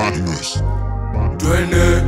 Madness. twende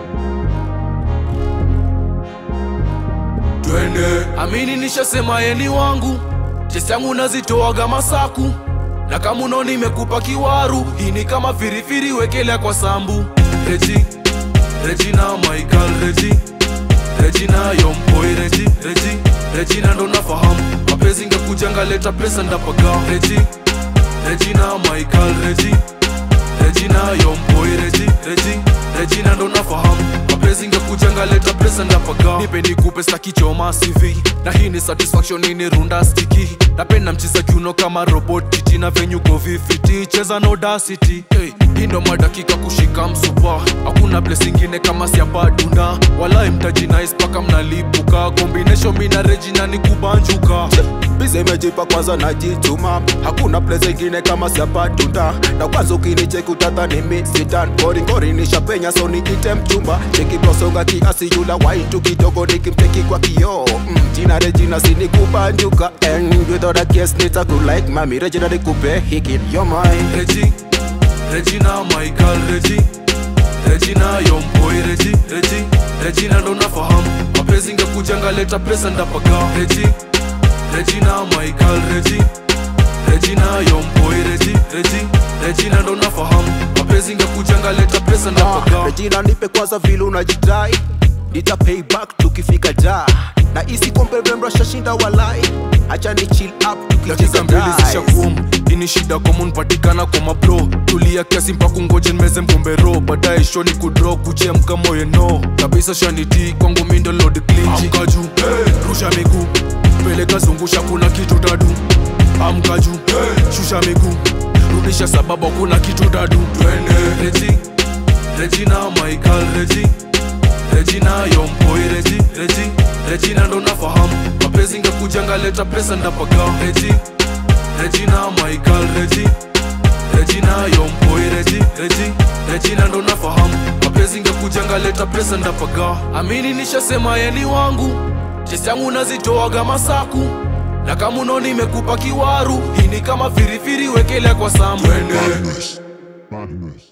twende amini nishasema yeni wangu chesi yangu nazitoaga masaku na kama uno nimekupa kiwaru hii ni kama firifiri wekelea kwa sambu reji regina michael reji regina yompoi reji reji regina ndo nafahamu mapenzi ngekujanga leta pesa ndapaga reji regina michael reji regina yompoi reji reji regina ndo nafahamu mapenzi ngekujanga leta pesa ndapaga nipe nikupe stakichoma cv na hii ni satisfaction ini runda stiki napenda mchiza kiuno kama robot kiti na venyuko vifiti cheza na audacity hey, hii ndo madakika kushika msupa hakuna place ingine kama siapadunda walai mtajinais paka mnalipuka combination mina regina ni kubanjuka bize imejipa kwanza najituma hakuna place ingine kama siapatunda na kwanza ukinicheki utadhani mi sitan goringori nishapenya so niite mchumba cheki posonga kiasi yula waitu kidogo nikimteki kwa kioo mm, jina rejina sinikubanjuka and without a case nitakulike mami rejina nikupe hiki yo mine Regi, Regina Michael Regi, Regina Yompoi Regi, Regi, Regina ndo nafahamu mapenzi ngekujanga leta pesa ndapaga Regi, Regina Michael Regi, Regina Yompoi Regi, Regi, Regina ndo nafahamu mapenzi ngekujanga leta pesa ndapaga Regina nipe kwanza vile unajidai nita pay back tukifika da na isi kombe rembo shashinda walai acha ni chill up dakika mbili zisha kum ini shida common patikana kwa mabro tulia kiasi mpaka ngoje nimeze mgombero baadaye shoni kudro kuchemka moyo no kabisa shaniti kwangu mindo load clinch amka juu hey. rusha miguu peleka zungusha kuna kitu dadu amka juu hey. shusha miguu rudisha sababu kuna kitu dadu twende reji regina michael reji regina yompoi reji reji regina ndo nafahamu mapenzi ngekujanga leta pesa ndapaga reji regina michael reji regina yompoi reji reji regina ndo nafahamu mapenzi ngekujanga leta pesa ndapaga amini nishasema yeni wangu chesi yangu nazitoaga masaku na kama uno nimekupa kiwaru hii ni kama firifiri wekelea kwa sambu Madness. Madness.